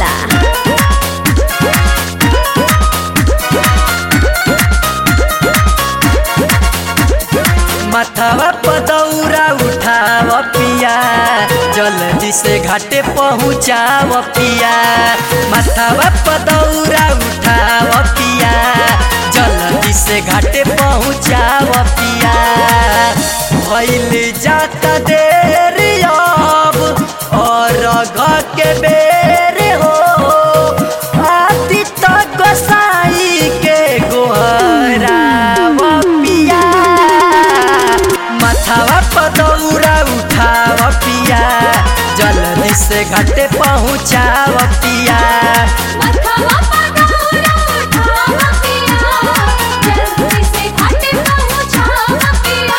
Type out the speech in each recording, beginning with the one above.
जाला माथावा पदौरा उठाव पिया जल्दी से घाटे पहुँचाव पिया माथावा पदौरा उठाव पिया जल्दी से घाटे पहुँचाव पिया भैल जाता देर अब और घ के बेर हो आती तक गोसाई के गोहराव पिया माथावा पदौरा उठाव पिया जल्दी से घाटे पहुँचाव पिया मथवा पगौरा उठाव पिया जल्दी से घाटे पहुँचाव पिया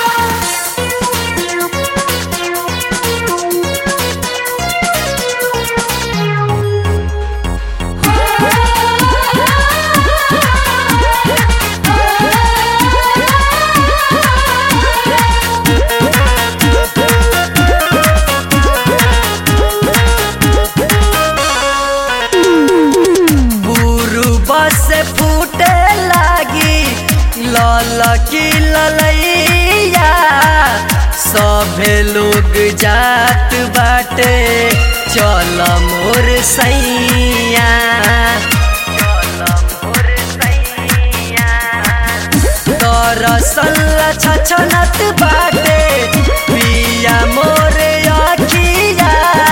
पूर्व से फूटे लागी लल की ललैया सभे लोग जात बाटे चल मोर सैया दरअसल छछनत बाटे पिया मोर अखिया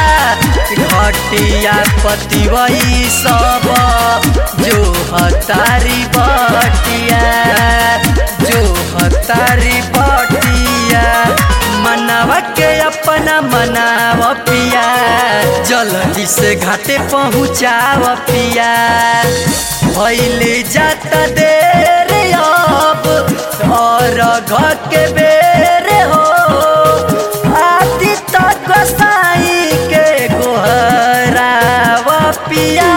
घटिया पतिवई सब जो हतारी बटिया जो हतारी बटिया मनावा के अपना मनाव पिया जल्दी से घाटे पहुँचाव पिया भैले जाता देर अब और घर के बेर हो आती तक गोसाई के गोहराव पिया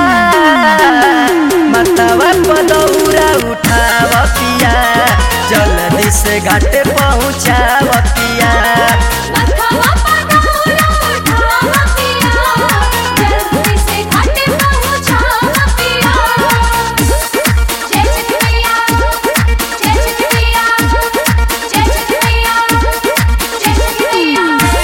मतवा पदौरा उठाव पिया जल्दी से घाटे पहुँचाव पिया मथवा पगौरा उठाव पिया जल्दी से घाटे पहुँचाव पिया जय छठिया जय छठिया जय छठिया जय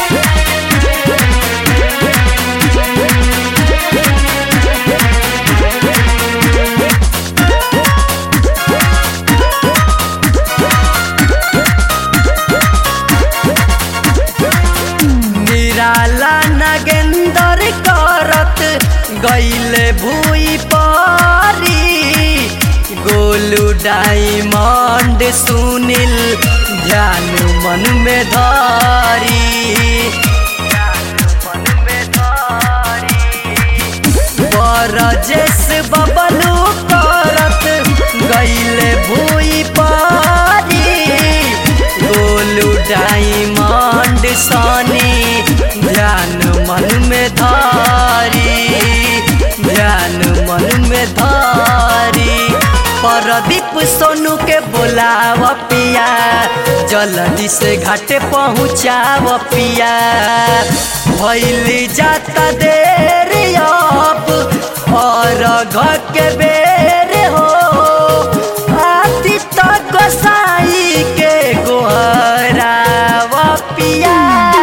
निराला नगेंदर करत गईले भूई पारी गोलू डायमंड सुनील ध्यान मन में धारी बरजेस बबलू करत गईले भूई पारी गोलू डायमंड सनी ध्यान मन में धारी ध्यान मन में धारी परदीप सोनू के बोलाव पिया जल्दी से घाटे पहुँचाव पिया भैली जाता देर अब और घर के बेर हो आती तक गोसाई के गोहराव पिया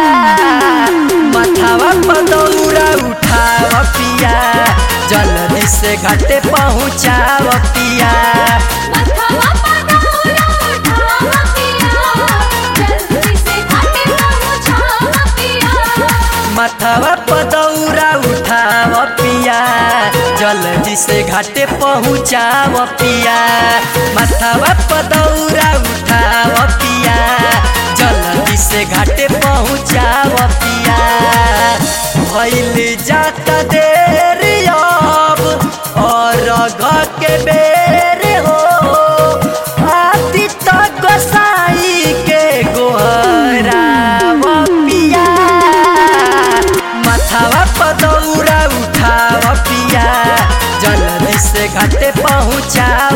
माथावा पदौरा उठाव पिया जल्दी से घाटे पहुँचाव पिया मथवा पगौरा उठाव पिया जल्दी से घाटे पहुँचाव पिया माथावा पदौरा उठाव पिया जल्दी से घाटे पहुँचाव पिया माथावा पदौरा उठाव पिया जल्दी से घाटे पहुँचाव पिया भैल जाता देर अब और घर के बेर हो आती तक गोसाई के गोहराव पिया माथावा पदौरा उठाव पिया जल्दी से घाटे पहुँचाव